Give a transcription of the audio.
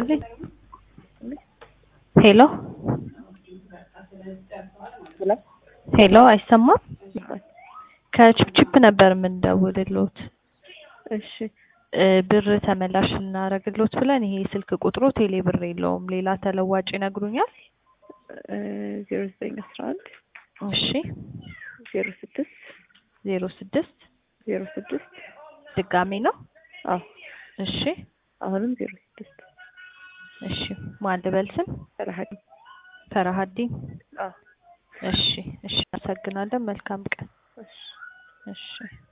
ይስጥልኝ። ሄሎ ሄሎ ሄሎ፣ አይሰማም? ከችፕችፕ ነበር የምንደውልሎት እሺ እ ብር ተመላሽ እናደርግሎት ብለን ይሄ ስልክ ቁጥሩ ቴሌ ብር የለውም። ሌላ ተለዋጭ ይነግሩኛል? ዜሮ ዘጠኝ አስራ አንድ እሺ ዜሮ ስድስት ዜሮ ስድስት ዜሮ ስድስት ድጋሜ ነው? አዎ እሺ አሁንም ዜሮ ስድስት እሺ ማን ልበል ስም? ፈረሀዲ ፈረሀዲን አዎ እሺ እሺ፣ አመሰግናለን። መልካም ቀን። እሺ እሺ